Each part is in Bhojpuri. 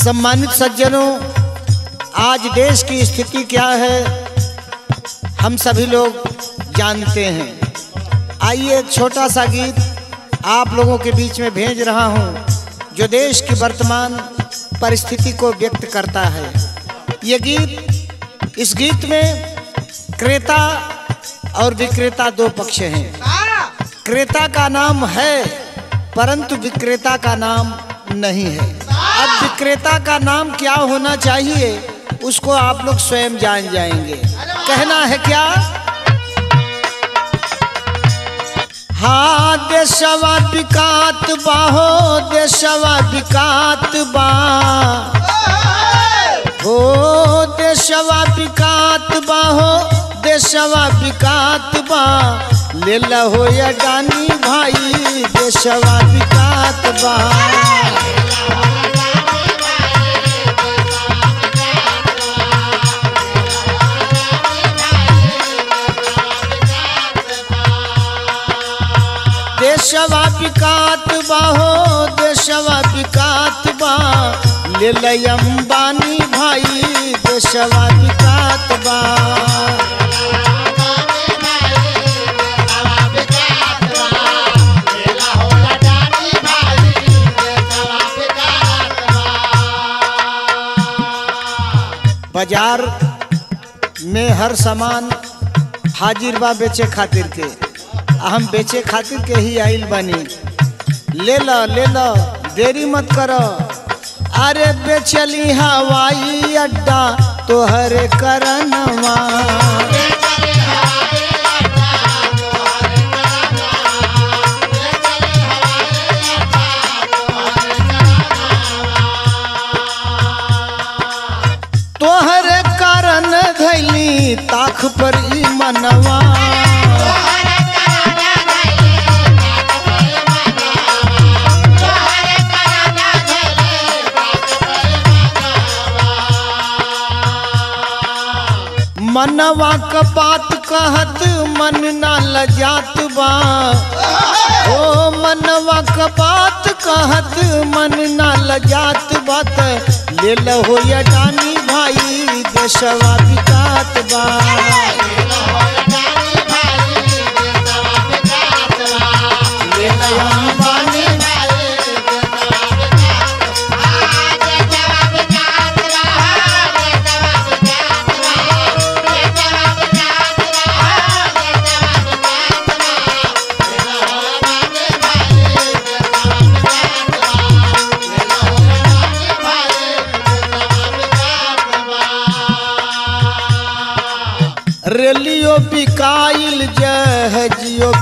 सम्मानित सज्जनों आज देश की स्थिति क्या है हम सभी लोग जानते हैं आइए एक छोटा सा गीत आप लोगों के बीच में भेज रहा हूं जो देश की वर्तमान परिस्थिति को व्यक्त करता है ये गीत इस गीत में क्रेता और विक्रेता दो पक्ष हैं क्रेता का नाम है परंतु विक्रेता का नाम नहीं है अब विक्रेता का नाम क्या होना चाहिए उसको आप लोग स्वयं जान जाएंगे कहना है क्या हाँ देशवा विकात बाहो देशवा विकात बा हो देशवा विकात बा हो देशवा विकात बा ले हो या डानी भाई देशवा विकात बा देशवा विकात बा हो देशवा विकात बा ले अंबानी भाई देशवा विकात बा बाजार में हर सामान हाजिर बा बेचे खातिर के आ हम बेचे खातिर के ही आइल बानी ले लो ले लो देरी मत करो अरे बेचली हवाई अड्डा तोहर करनवा तोहर कारण धैली ताख पर ई मनवा मनवा क बात कहत मन ना लजात बा ओ मनवा क बात कहत मन ना लजात बात ले हो या डानी भाई देशवा विकात बा ले अंबानी रेलियो बिकाइल जहजियो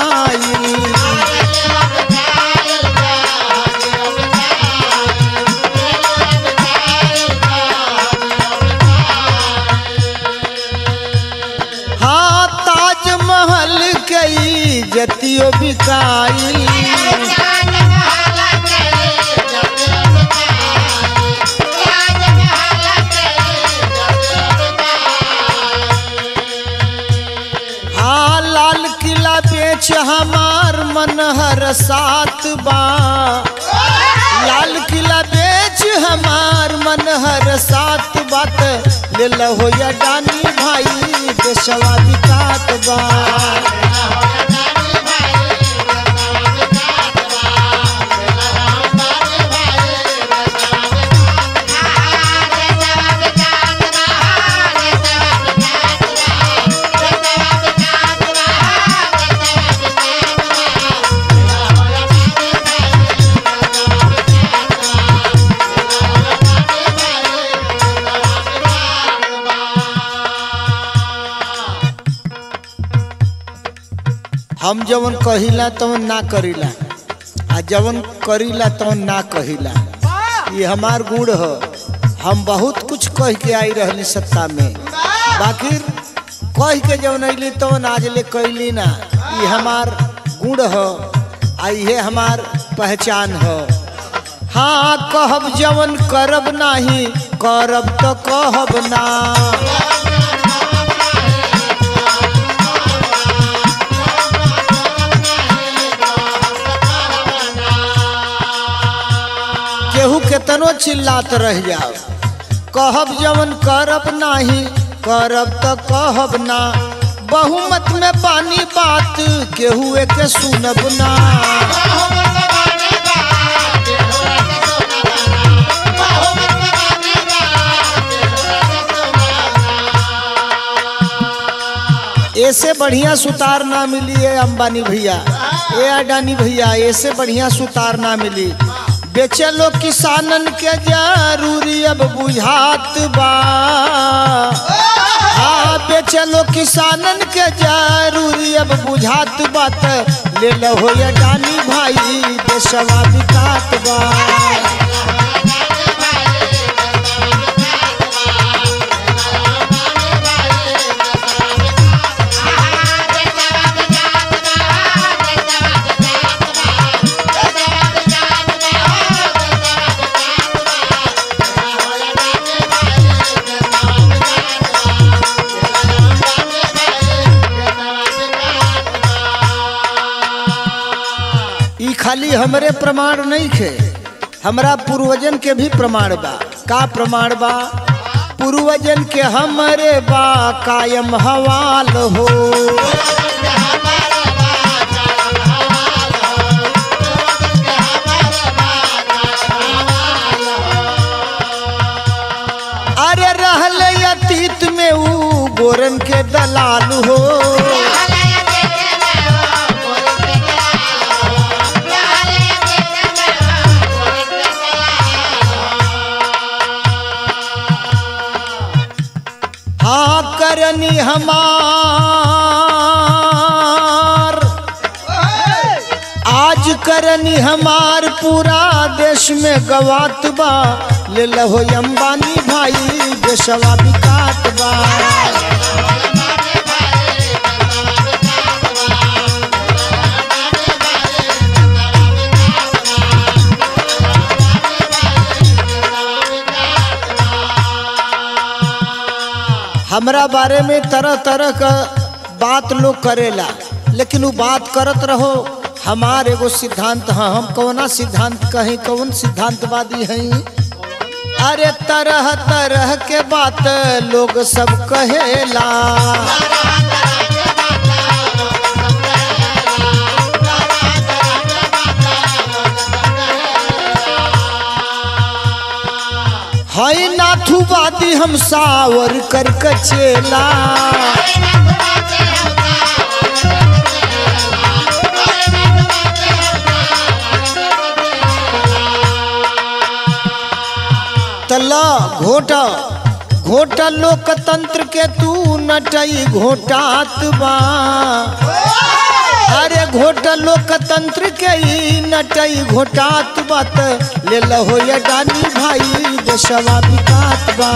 बिकाइल हाँ ताजमहल कई जतियो बिकाइल हाँ लाल किला बेच हमार मन हर सात बा लाल किला बेच हमार मन हर सात बात ले हो या डानी भाई देशवा विकात बा हम जवन कहिला तवन ना करिला आ जवन करिला तवन ना कहिला ये हमार गुण ह हम बहुत कुछ कह के आई रहली सत्ता में बाकी कह के जवन अली तवन आज ले कैली ना ये हमार गुण ह आ ये हमार पहचान ह हाँ कहब जवन करब नाही करब तो कहब ना केहू केतनो चिल्लात रह जाओ कहब जवन करब नाही करब त कहब ना बहुमत में पानी बात केहू के सुनब ना ऐसे बढ़िया सुतार ना मिली है अंबानी भैया ए अडानी भैया ऐसे बढ़िया सुतार ना मिली बेचे लो किसानन के जरूरी अब बुझात बा हाँ बेचे लो किसानन के जरूरी अब बुझात बात ले लो हो या डानी भाई देशवा बिकात बा ई खाली हमरे प्रमाण नहीं खे हमरा पूर्वजन के भी प्रमाण बा का प्रमाण बा पूर्वजन के हमरे बा कायम हवाल हो अरे रहले अतीत में ऊ गोरन के दलाल हो हाँ करनी हमार आज करनी हमार पूरा देश में गवात बा ले लहो अंबानी भाई देशवा बिकात बा हमरा बारे में तरह तरह का बात लोग करेला लेकिन वो बात करत रहो हमार एगो सिद्धांत है हम कौना सिद्धांत कहीं कौन सिद्धांतवादी हैं अरे तरह तरह के बात लोग सब कहेला है नाथुवादी हम सावर कर कचेला तला घोटा घोटा लोकतंत्र के तू नटई घोटात बा अरे घोटा लोकतंत्र के ई नटई घोटात बात ले लहो या डानी भाई देशवा बिकात बा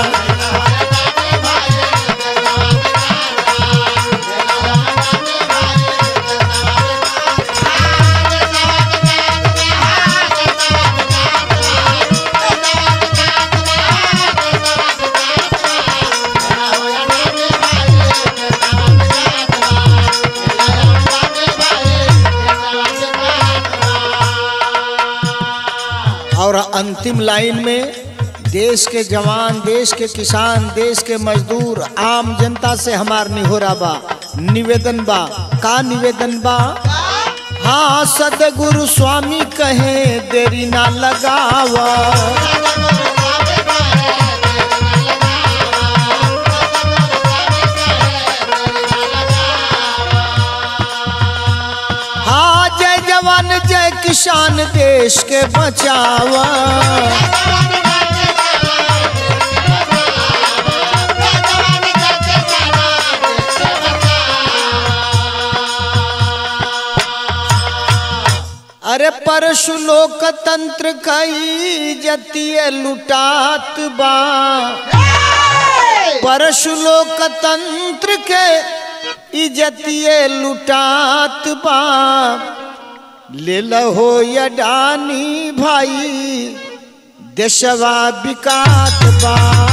और अंतिम लाइन में देश के जवान देश के किसान देश के मजदूर आम जनता से हमार निहोरा बा निवेदन बा का निवेदन बा हाँ सदगुरु स्वामी कहे देरी ना लगावा हाँ जय जवान जय किसान देश के बचावा अरे परशु लोकतंत्र कई जतिय लुटात बा परशु लोकतंत्र के इजतिए लुटात बा ले लहो यडानी भाई देशवा बिकात बा